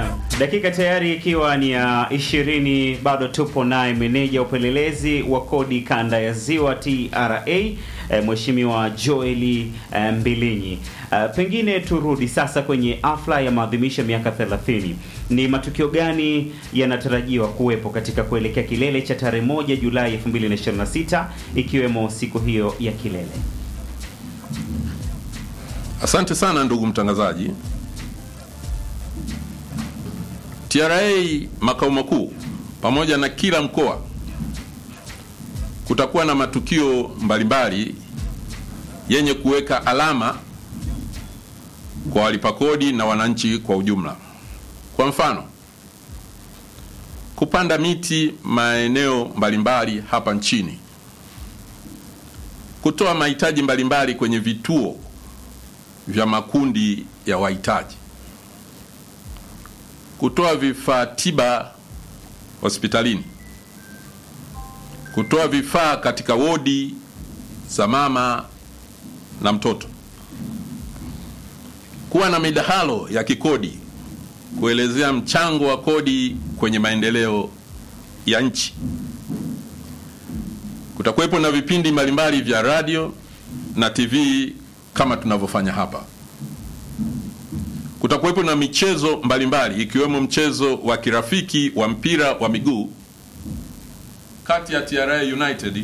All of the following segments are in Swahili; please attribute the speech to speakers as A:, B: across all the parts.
A: Dakika tayari ikiwa ni ya ishirini, bado tupo naye meneja upelelezi wa kodi kanda ya Ziwa TRA e, Mheshimiwa Joeli e, Mbilinyi. E, pengine turudi sasa kwenye afla ya maadhimisho ya miaka 30. Ni matukio gani yanatarajiwa kuwepo katika kuelekea kilele cha tarehe moja Julai 2026 ikiwemo siku hiyo ya kilele?
B: Asante sana ndugu mtangazaji. TRA makao makuu pamoja na kila mkoa kutakuwa na matukio mbalimbali yenye kuweka alama kwa walipa kodi na wananchi kwa ujumla. Kwa mfano, kupanda miti maeneo mbalimbali hapa nchini, kutoa mahitaji mbalimbali kwenye vituo vya makundi ya wahitaji, kutoa vifaa tiba hospitalini, kutoa vifaa katika wodi za mama na mtoto, kuwa na midahalo ya kikodi kuelezea mchango wa kodi kwenye maendeleo ya nchi. Kutakuwepo na vipindi mbalimbali vya radio na TV kama tunavyofanya hapa. Kutakuwepo na michezo mbalimbali ikiwemo mchezo wa kirafiki wa mpira wa miguu kati ya TRA United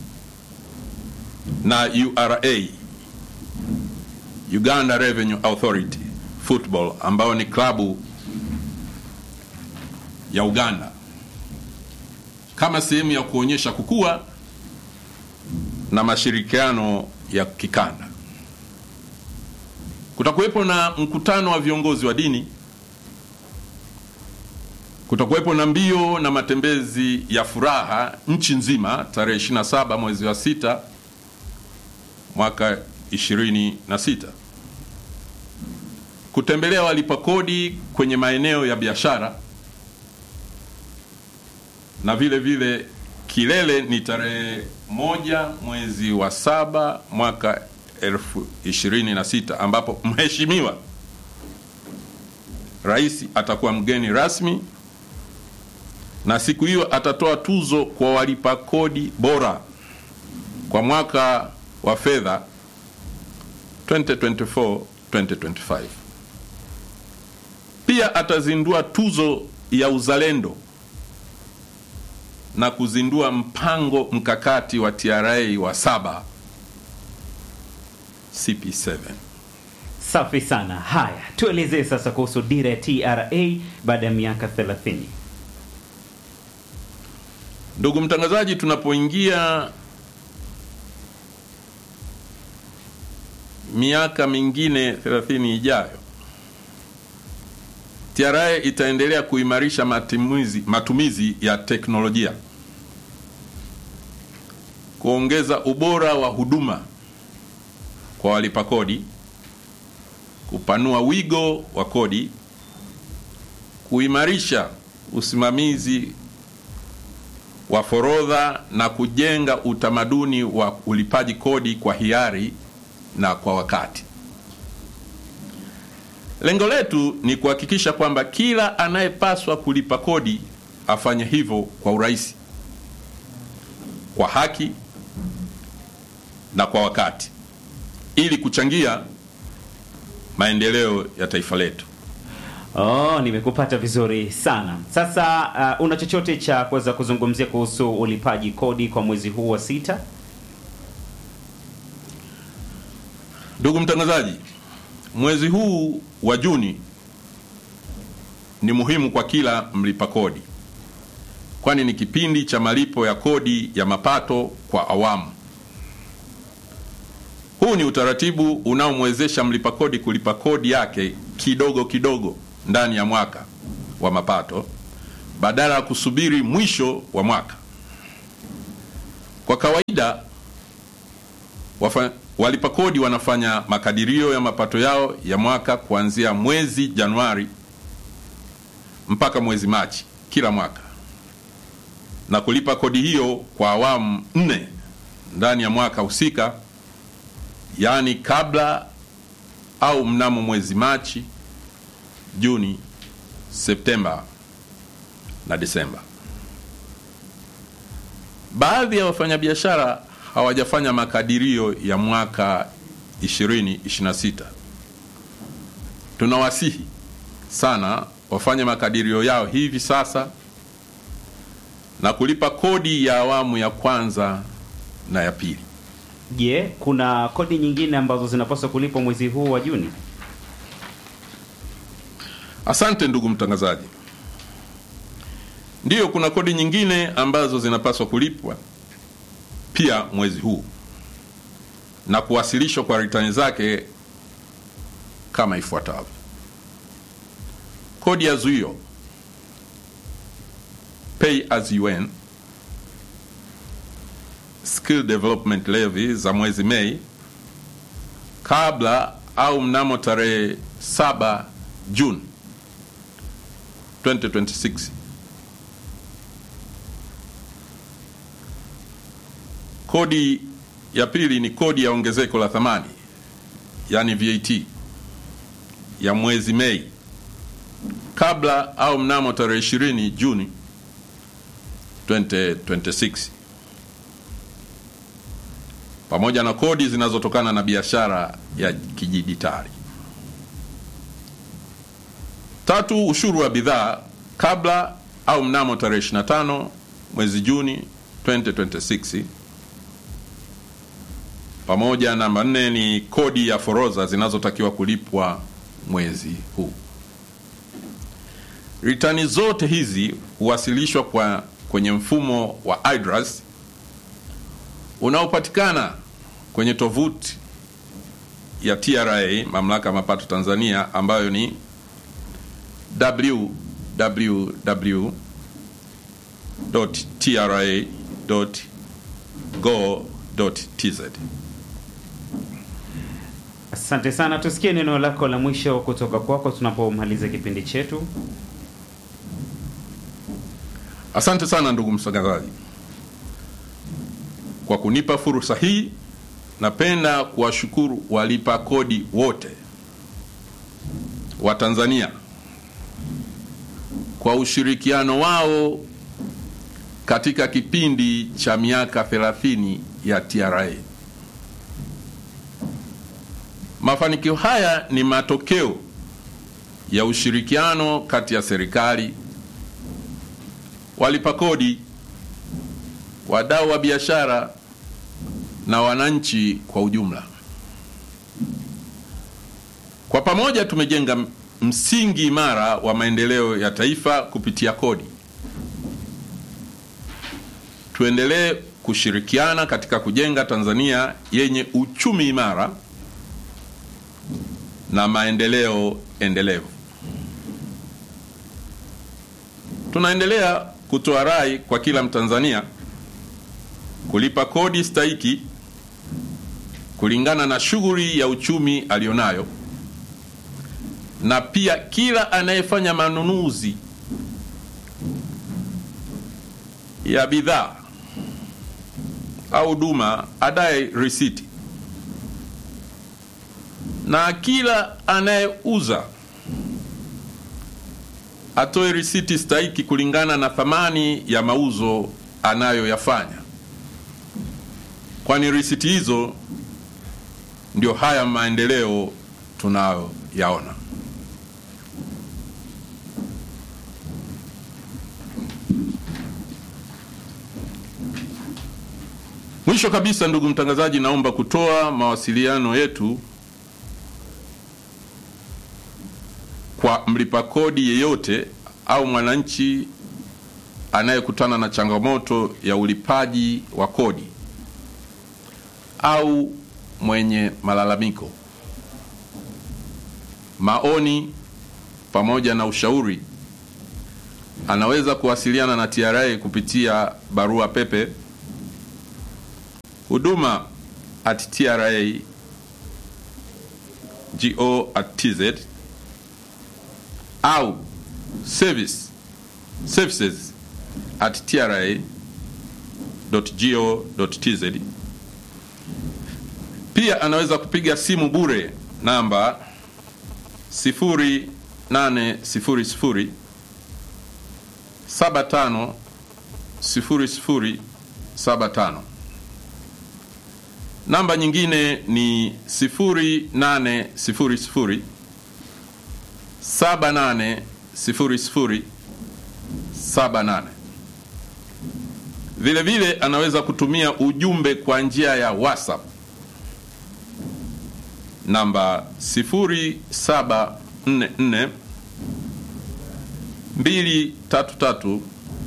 B: na URA, Uganda Revenue Authority Football, ambayo ni klabu ya Uganda, kama sehemu ya kuonyesha kukua na mashirikiano ya kikanda. Kutakuwepo na mkutano wa viongozi wa dini. Kutakuwepo na mbio na matembezi ya furaha nchi nzima tarehe 27 mwezi wa sita mwaka 26. Kutembelea walipa kodi kwenye maeneo ya biashara na vile vile kilele ni tarehe moja mwezi wa saba mwaka elfu ishirini na sita ambapo mheshimiwa rais atakuwa mgeni rasmi na siku hiyo atatoa tuzo kwa walipa kodi bora kwa mwaka wa fedha 2024 2025. Pia atazindua tuzo ya uzalendo na kuzindua mpango mkakati wa TRA wa saba CP7.
A: Safi sana. Haya, tuelezee sasa kuhusu dira ya TRA baada ya miaka 30.
B: Ndugu mtangazaji, tunapoingia miaka mingine 30 ijayo, TRA itaendelea kuimarisha matumizi, matumizi ya teknolojia, kuongeza ubora wa huduma kwa walipa kodi, kupanua wigo wa kodi, kuimarisha usimamizi wa forodha na kujenga utamaduni wa ulipaji kodi kwa hiari na kwa wakati. Lengo letu ni kuhakikisha kwamba kila anayepaswa kulipa kodi afanye hivyo kwa urahisi, kwa haki na kwa wakati ili kuchangia maendeleo ya taifa letu.
A: Oh, nimekupata vizuri sana. Sasa uh, una chochote cha kuweza kuzungumzia kuhusu ulipaji kodi kwa mwezi huu wa sita?
B: Ndugu mtangazaji, mwezi huu wa Juni ni muhimu kwa kila mlipa kodi, kwani ni kipindi cha malipo ya kodi ya mapato kwa awamu. Huu ni utaratibu unaomwezesha mlipa kodi kulipa kodi yake kidogo kidogo ndani ya mwaka wa mapato badala ya kusubiri mwisho wa mwaka. Kwa kawaida wafa, walipa kodi wanafanya makadirio ya mapato yao ya mwaka kuanzia mwezi Januari mpaka mwezi Machi kila mwaka na kulipa kodi hiyo kwa awamu nne ndani ya mwaka husika, yaani kabla au mnamo mwezi Machi, Juni Septemba na Disemba. Baadhi ya wafanyabiashara hawajafanya makadirio ya mwaka 2026. Tunawasihi sana wafanye makadirio yao hivi sasa na kulipa kodi ya awamu ya kwanza na ya pili.
A: Je, kuna kodi nyingine ambazo zinapaswa kulipwa mwezi huu wa Juni?
B: Asante ndugu mtangazaji. Ndiyo, kuna kodi nyingine ambazo zinapaswa kulipwa pia mwezi huu na kuwasilishwa kwa ritani zake kama ifuatavyo: kodi ya zuio pay as you earn, skill development levy za mwezi Mei kabla au mnamo tarehe 7 Juni 2026. Kodi ya pili ni kodi ya ongezeko la thamani yani VAT ya mwezi Mei kabla au mnamo tarehe 20 Juni 2026 pamoja na kodi zinazotokana na biashara ya kidijitali. Tatu, ushuru wa bidhaa kabla au mnamo tarehe 25 mwezi Juni 2026 pamoja. Namba nne ni kodi ya forodha zinazotakiwa kulipwa mwezi huu. Ritani zote hizi huwasilishwa kwa kwenye mfumo wa IDRAS unaopatikana kwenye tovuti ya TRA, mamlaka ya mapato Tanzania, ambayo ni www.tra.go.tz.
A: Asante sana, tusikie neno lako la mwisho kutoka kwako tunapomaliza kipindi chetu.
B: Asante sana ndugu mtangazaji kwa kunipa fursa hii. Napenda kuwashukuru walipa kodi wote wa Tanzania kwa ushirikiano wao katika kipindi cha miaka 30 ya TRA. Mafanikio haya ni matokeo ya ushirikiano kati ya serikali, walipa kodi, wadau wa biashara na wananchi kwa ujumla. Kwa pamoja tumejenga msingi imara wa maendeleo ya taifa kupitia kodi. Tuendelee kushirikiana katika kujenga Tanzania yenye uchumi imara na maendeleo endelevu. Tunaendelea kutoa rai kwa kila Mtanzania kulipa kodi stahiki kulingana na shughuli ya uchumi alionayo, na pia kila anayefanya manunuzi ya bidhaa au huduma adaye risiti, na kila anayeuza atoe risiti stahiki kulingana na thamani ya mauzo anayoyafanya, kwani risiti hizo ndio haya maendeleo tunayoyaona. Mwisho kabisa, ndugu mtangazaji, naomba kutoa mawasiliano yetu kwa mlipa kodi yeyote au mwananchi anayekutana na changamoto ya ulipaji wa kodi au mwenye malalamiko, maoni pamoja na ushauri, anaweza kuwasiliana na TRA kupitia barua pepe huduma at tra go at tz au service services at tra go tz. Pia anaweza kupiga simu bure namba 0800 75 0075. Namba nyingine ni 0800 78 00 78. Vile vile anaweza kutumia ujumbe kwa njia ya WhatsApp namba 0744 233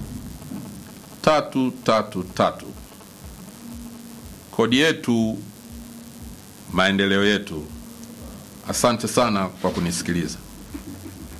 B: 333. Kodi yetu, maendeleo yetu. Asante sana kwa kunisikiliza.